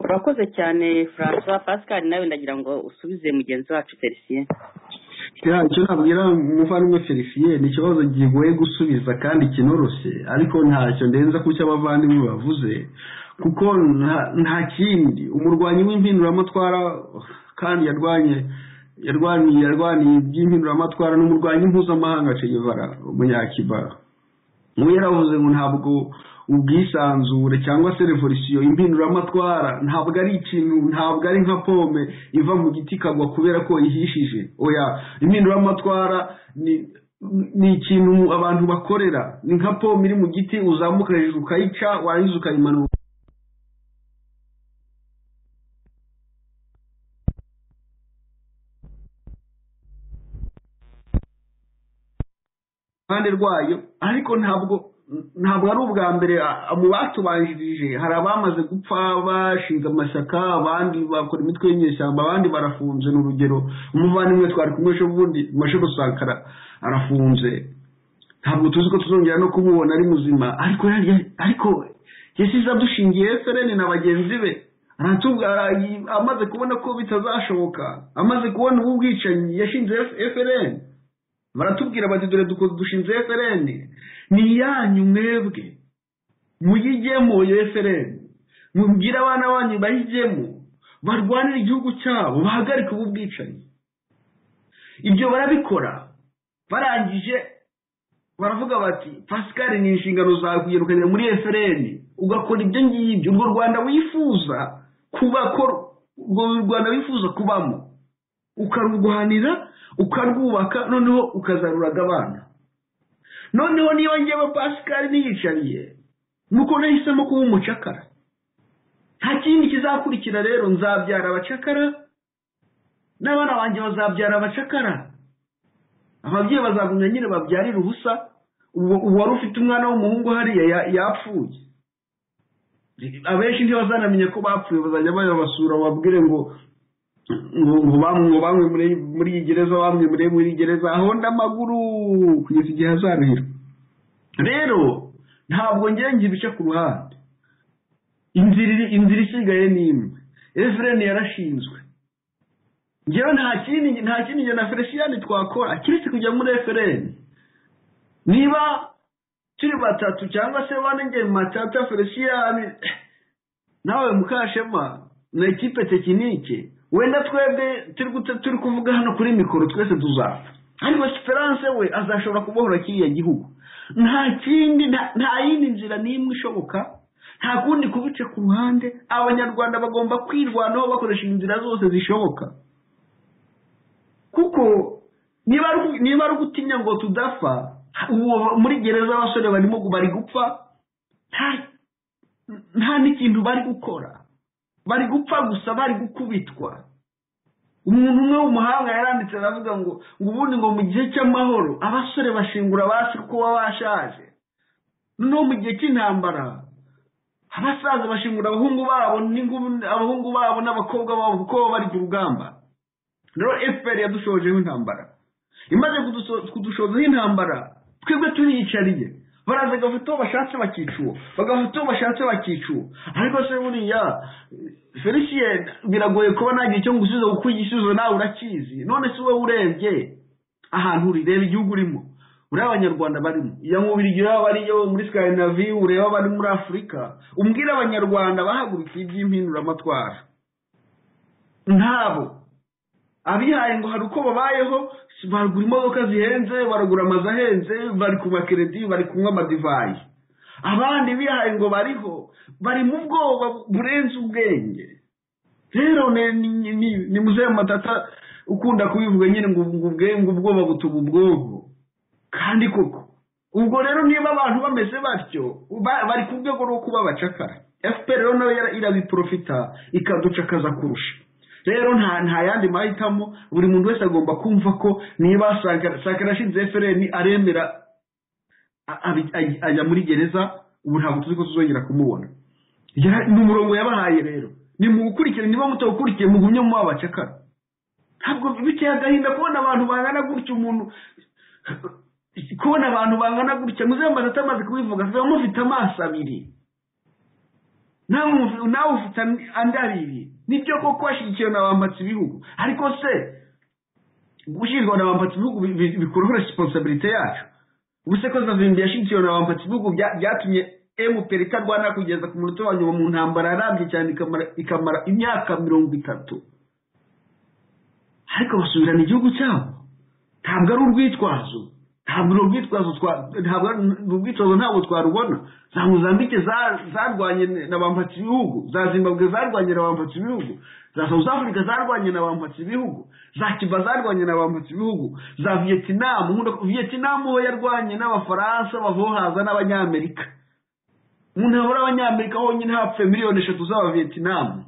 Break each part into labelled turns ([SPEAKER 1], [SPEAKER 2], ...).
[SPEAKER 1] urakoze cyane francois pascal nawe ndagira ngo usubize mugenzi wacu felicien
[SPEAKER 2] icyo nabwira umuvandimwe felicien ni ikibazo kigoye gusubiza kandi kinoroshye ariko ntacyo ndenza ku cyo abavandimwe bavuze kuko nta kindi umurwanyi w'impinduramatwara kandi yarwanye yarwaniye yarwaniye iby'impinduramatwara ni umurwanyi mpuzamahanga cegevara umunyakibara nk'uwo yaravuze ngo ntabwo ubwisanzure cyangwa se revolisiyo impinduramatwara ntabwo ari ikintu ntabwo ari nka pome iva mu giti ikagwa kubera ko ihishije oya impinduramatwara ni ni ikintu abantu bakorera ni nka pome iri mu giti uzamuka hejuru ukayica warangiza ukayimanura iruhande rwayo ariko ntabwo ntabwo ari ubwa mbere mu batubanjirije hari abamaze gupfa bashinze amashyaka abandi bakora imitwe y'inyeshyamba abandi barafunze ni urugero umuvandimwe twari kumwe ejo bundi mashuri sankara arafunze ntabwo tuzi ko tuzongera no kumubona ari muzima ariko ariko yasize adushingiye efereni na bagenzi be amaze kubona ko bitazashoboka amaze kubona ubu bwicanyi yashinze efereni baratubwira bati dore dushinze efereni ni iyanyu mwebwe muyijyemo iyo efereni mubwire abana banyu bayijyemo barwanire igihugu cyabo bahagarike ubu bwicanyi ibyo barabikora barangije baravuga bati pascal ni inshingano zawe kugenda ukagera muri efereni ugakora ibyo ngibyo urwo rwanda wifuza kubakora urwo rwanda wifuza kubamo ukarurwanira ukarwubaka noneho ukazaruraga abana noneho niba ngewe pascal niyicariye nuko nahisemo kuba umucakara nta kindi kizakurikira rero nzabyara abacakara n'abana banjye bazabyara abacakara ababyeyi bazagumya nyine babyarira ubusa uwari ufite umwana w'umuhungu hariya yapfuye abenshi ntibazanamenya ko bapfuye bazajya bayabasura babwire ngo ngo bamwe muri iyi gereza bamwe muri muri gereza honda amaguru kugeza igihe azabera rero ntabwo ngenzi ibice ku ruhande inzira isigaye ni imwe efereni yarashinzwe ngewe nta kindi nta kindi na feresiyani twakora kiretse kujya muri efereni niba turi batatu cyangwa se bane nge matata feresiyani nawe mukashema na ekipe tekinike wenda twebwe turi kuvuga hano kuri mikoro twese tuzapfa ariko esperance we azashobora kubohora kiriya gihugu nta kindi nta yindi nzira n'imwe ishoboka nta kundi kubice ku ruhande abanyarwanda bagomba kwirwanaho bakoresha inzira zose zishoboka kuko niba ari ugutinya ngo tudapfa muri gereza abasore barimo bari gupfa nta n'ikintu bari gukora bari gupfa gusa bari gukubitwa umuntu umwe w'umuhanga yaranditse aravuga ngo ngo ubundi ngo mu gihe cy'amahoro abasore bashingura basi uko baba bashaje noneho mu gihe cy'intambara abasaza bashingura abahungu babo abahungu babo n'abakobwa babo kuko baba bari ku rugamba rero efuperi yadushojeho intambara imaze kudushozaho intambara twebwe turiyicariye baraza bagafata uwo bashatse bakica uwo bagafata uwo bashatse bakica uwo ariko se buriya felicien biragoye kuba ntagira icyo ngusubiza kuko igisubizo nawe urakizi none si wowe urebye ahantu uri reba igihugu urimo ureba abanyarwanda barimo iyo mubiri ureba bariyo muri sikandinavi ureba abari muri afurika umbwire abanyarwanda bahagurukiye iby'impinduramatwara ntabo abihaye ngo hari uko babayeho baragura imodoka zihenze baragura amazu ahenze bari ku makeredi bari kunywa amadivayi abandi bihaye ngo bariho bari mu bwoba burenze ubwenge rero ni muzehe matata ukunda kubivuga nyine ngo ubwenge ubwoba butuma ubwonko kandi koko ubwo rero niba abantu bameze batyo bari ku rwego rwo kuba abacakara fpr rero nayo irabiprofita ikaducakaza kurusha rero nta nta yandi mahitamo buri muntu wese agomba kumva ko niba sankara ashinze efereni aremera ajya muri gereza ubu ntabwo tuzi ko tuzongera kumubona ni umurongo yabahaye rero ni mu gukurikira niba mutawukurikiye mugumye muba abacakara ntabwo biteye agahinda kubona abantu bangana gutya umuntu kubona abantu bangana gutya muzemba atamaze kubivuga mufite amaso abiri nawe ufite andi abiri nibyo koko washyigikiwe na bambatse ibihugu ariko se gushyirwa na bambatse ibihugu bikuraho resiponsabirite yacu ubuse ko zazindi yashyigikiwe na bambatse ibihugu byatumye emuperi itarwana kugeza ku munota wa nyuma mu ntambara yarambye cyane ikamara imyaka mirongo itatu ariko basubirana igihugu cyabo ntabwo ari urwitwazo ntabwo ni urwitwazo ntabwo urwitwazo ntabwo twarubona za muzambike zarwanye na bambatse ibihugu za zimbabwe zarwanye na bambatse ibihugu za south africa zarwanye na bambatse ibihugu za kiba zarwanye na bambatse ibihugu za vietinamu vietinamu ho yarwanye n'abafaransa bavohaza n'abanyamerika umuntu yabura abanyamerika honyine hapfuye miliyoni eshatu z'abavietinamu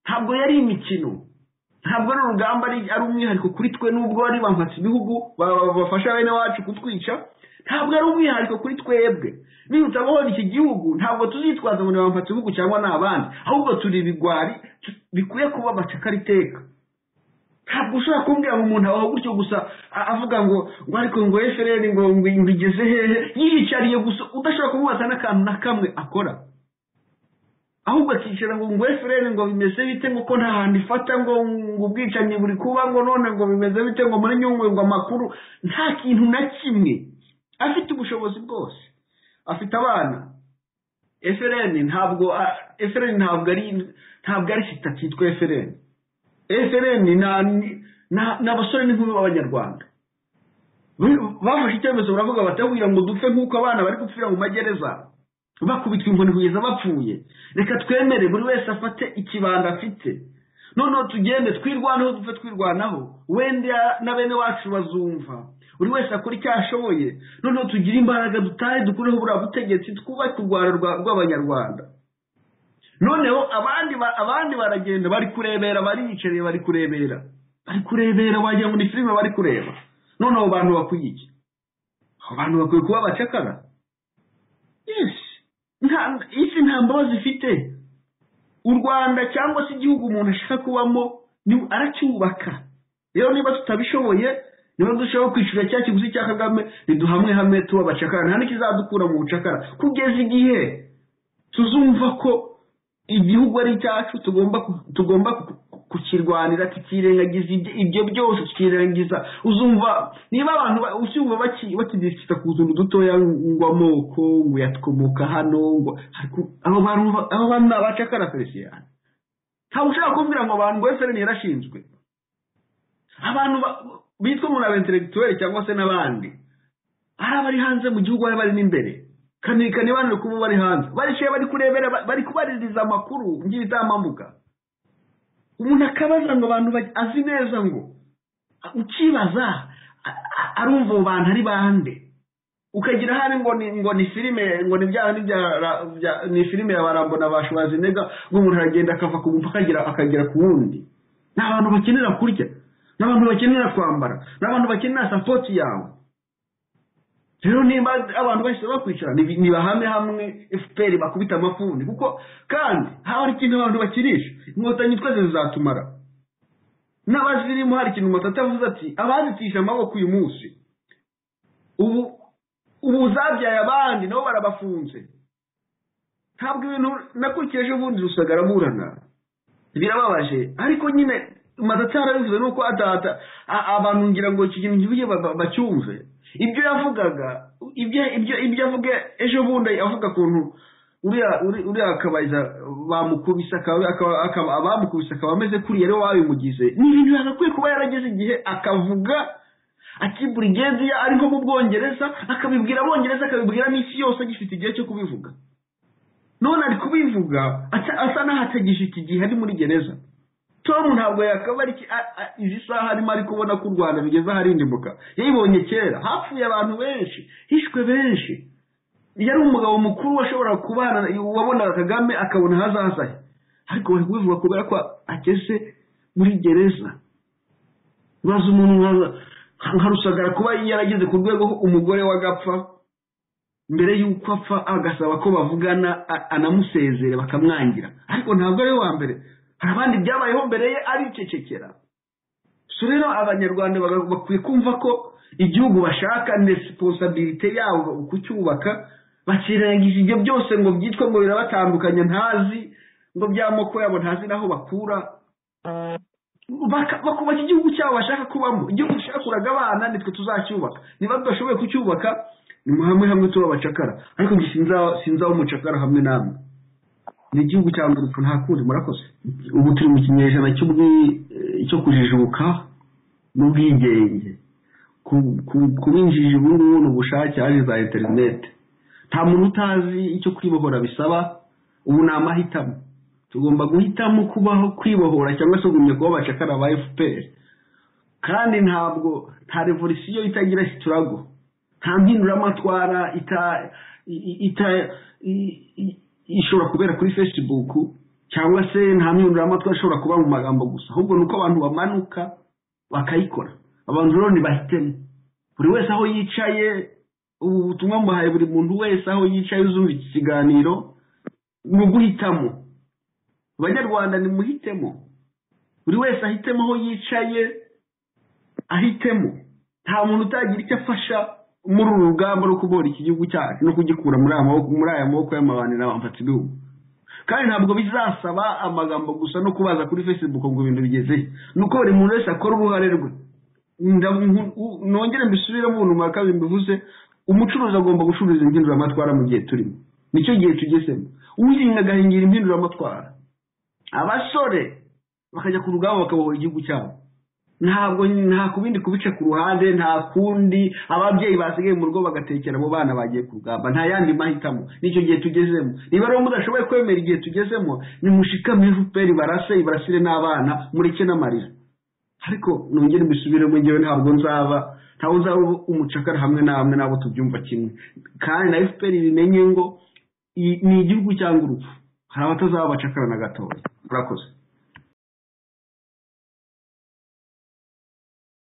[SPEAKER 2] ntabwo yari imikino ntabwo ari urugamba ari umwihariko kuri twe nubwo bari bambatse ibihugu bafasha bene wacu kutwica ntabwo ari umwihariko kuri twebwe niba utabohora iki gihugu ntabwo tuzitwaza ngo ni bambatse ibihugu cyangwa ni abandi ahubwo turi ibigwari bikwiye kuba amacakara iteka ntabwo ushobora kumbwira ngo umuntu abaho gutyo gusa avuga ngo ngo ariko ngo efereri ngo mbigeze hehe yiyicariye gusa udashobora kumubaza n'akantu na kamwe akora ahubwo akicara ngo ngo efereri ngo bimeze bite ngo ko nta hantu ifata ngo ngo ubwicanyi buri kuba ngo none ngo bimeze bite ngo muri nyungwe ngo amakuru nta kintu na kimwe afite ubushobozi bwose afite abana efereni ntabwo efereni ntabwo ari ntabwo ari sitati yitwa efereni efereni ni abasore n'inkumi b'abanyarwanda bafashe icyemezo baravuga batabwira ngo dupfe nk'uko abana bari gupfira mu magereza bakubitwa inkoni kugeza bapfuye reka twemere buri wese afate ikibanda afite noneho tugende twirwanaho dupfe twirwanaho wenda na bene wacu bazumva buri wese akora icyo ashoboye noneho tugire imbaraga dutahe dukureho buriya butegetsi twubake u rwanda rw'abanyarwanda noneho abandi abandi baragenda bari kurebera bariyicariye bari kurebera bari kurebera wagira ngo ni filime bari kureba none abo bantu bakwiye iki abo bantu bakwiye kuba abacakara yesi isi nta mbabazi ifite u rwanda cyangwa se igihugu umuntu ashaka kubamo aracyubaka rero niba tutabishoboye niba dushobora kwishyura cya kiguzi cya kagame ntiduhamwe hamwe tuba abacakara nta n'ikizadukura mu bucakara kugeza igihe tuzumva ko igihugu ari icyacu tugomba kukirwanira tukirengagiza ibyo byose tukirengagiza uzumva niba abantu usumva bakigisita ku tuntu dutoya ngo amoko ngo yatwomoka hano ngo abo bantu ni abacakara feliciyani ntabwo ushobora kumbwira ngo abantu ngo efereni yarashinzwe abantu bitwa umuntu aba interegituweri cyangwa se n'abandi hari abari hanze mu gihugu hari abari n'imbere kanikani bano kuba bari hanze baricaye bari kurebera bari kubaririza amakuru ng'ibitambambuga umuntu akabaza ngo abantu azi neza ngo ukibaza arumva abo bantu ari bande ukagira hari ngo ni ngo ni filime ngo ni bya ni filime ya barambo na bashobazi nega ngo umuntu aragenda akava ku mupaka akagera ku wundi ni abantu bakenera kurya ni abantu bakenera kwambara ni abantu bakenera sapoti yawe rero niba abantu bahise bakwicara ntibahame hamwe efuperi bakubita amafuni kuko kandi haba hari ikintu abantu bakirisha inkotanyi twese zizatumara n'abazirimo hari ikintu matata avuze ati abazicisha amaboko uyu munsi ubu ubu zabyaye abandi nabo barabafunze ntabwo ibintu nakurikijeje ubundi rusaga araburana birababaje ariko nyine matata yarabivuze nuko atahata abantu ngira ngo iki kintu kibuye bacyumve ibyo yavugaga ibyo avuga ejo bundi avuga ukuntu uriya akabaza bamukubise abamukubise akaba ameze kuriya rero wabimugize ni ibintu yagakwiye kuba yarageze igihe akavuga ati burigedi ari nko mu bwongereza akabibwira abongereza akabibwira n'isi yose agifite igihe cyo kubivuga none ari kubivuga asa n'aho atagifite igihe ari muri gereza tom ntabwo yakaba ari izi saha arimo ari kubona ko u rwanda rugeze aharindimuka yayibonye kera hapfuye abantu benshi hishwe benshi yari umugabo mukuru washobora kubana wabonaga kagame akabona ahazaza he ariko bari kubivuga kubera ko ageze muri gereza baza umuntu nka rusagara kuba yarageze ku rwego umugore w'agapfa mbere y'uko apfa agasaba ko bavugana anamusezere bakamwangira ariko ntabwo ari we wa mbere hari abandi byabayeho mbere ye aricecekera so rero abanyarwanda bakwiye kumva ko igihugu bashaka ni resiponsabirite yabo kucyubaka bakirengagije ibyo byose ngo byitwe ngo birabatandukanye ntazi ngo by'amoko yabo ntazi n'aho bakura bakubaka igihugu cyabo bashaka kubamo igihugu gishakuraga abana nitwe tuzacyubaka niba tudashoboye kucyubaka ni hamwe hamwe tuba abacakara ariko sinzaho umucakara hamwe namwe ni igihugu cya urupfu nta kundi murakoze ubu turi mu kinyejana cyo kujijuka n'ubwigenge kuba injiji ubu ngubu ni ubushake haje za interineti nta muntu utazi icyo kwibohora bisaba ubu ni amahitamo tugomba guhitamo kubaho kwibohora cyangwa se kugumya kuba abacakara ba efuperi kandi ntabwo nta revolisiyo itagira sitirago nta mpinduramatwara ishobora kubera kuri facebook cyangwa se nta mpinduramatwara ishobora kuba mu magambo gusa ahubwo ni uko abantu bamanuka bakayikora abantu rero ntibahitemo buri wese aho yicaye ubu butumwa mbahaye buri muntu wese aho yicaye uzumva iki kiganiro ni uguhitamo abanyarwanda nimuhitemo buri wese ahitemo aho yicaye ahitemo nta muntu utagira icyo afasha muri uru rugamba rwo kubohora iki gihugu cyacu no kugikura muri aya maboko y'amabandi n'abamfatsi bihugu kandi ntabwo bizasaba amagambo gusa no kubaza kuri facebook ngo ibintu bigezeye ni uko buri muntu wese akora uruhare rwe nongere mbisubiremo ubuntu bwa kabiri mbivuze umucuruzi agomba gucuruza impinduramatwara mu gihe turimo nicyo gihe tugezemo uhinga agahingira impinduramatwara abasore bakajya ku rugamba bakabohora igihugu cyabo ntabwo nta kubindi kubica ku ruhande nta kundi ababyeyi basigaye mu rugo bagatekera abo bana bagiye ku rugamba nta yandi mahitamo nicyo gihe tugezemo niba rero mudashoboye kwemera igihe tugezemo nimushikame efuperi barase ibarasire n'abana mureke n'amarira ariko nongere mbisubiremo ngewe ntabwo nzaba ntabwo nzaba umucakara hamwe namwe nabo tubyumva kimwe kandi na efuperi bimenye ngo ni igihugu cyangwa urupfu hari abatazaba abacakara na gatoya murakoze